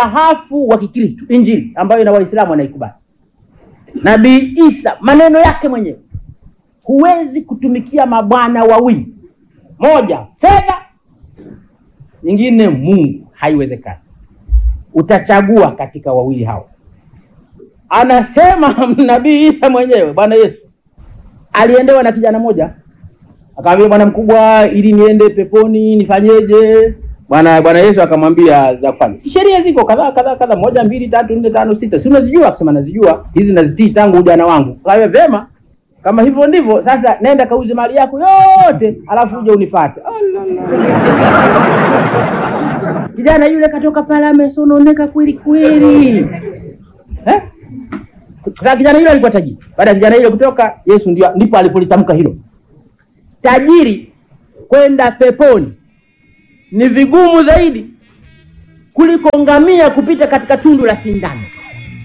msahafu wa Kikristo, Injili ambayo na Waislamu wanaikubali. Nabii Isa maneno yake mwenyewe, huwezi kutumikia mabwana wawili, moja fedha, nyingine Mungu, haiwezekani. Utachagua katika wawili hao. Anasema nabii Isa mwenyewe, Bwana Yesu aliendewa na kijana mmoja, akamwambia bwana mkubwa, ili niende peponi nifanyeje? Bwana Bwana Yesu akamwambia za kufanya, sheria ziko kadhaa kadhaa kadhaa, moja mbili tatu nne tano sita, si unazijua? Akasema nazijua, hizi nazitii tangu ujana wangu. Kawe vyema, kama hivyo ndivyo sasa, nenda kauze mali yako yote, alafu uje unipate. Kijana yule katoka pale amesononeka kweli kweli, eh? Sasa kijana yule alikuwa tajiri. Baada ya kijana yule kutoka, Yesu ndio ndipo alipolitamka hilo, tajiri kwenda peponi ni vigumu zaidi kuliko ngamia kupita katika tundu la sindano.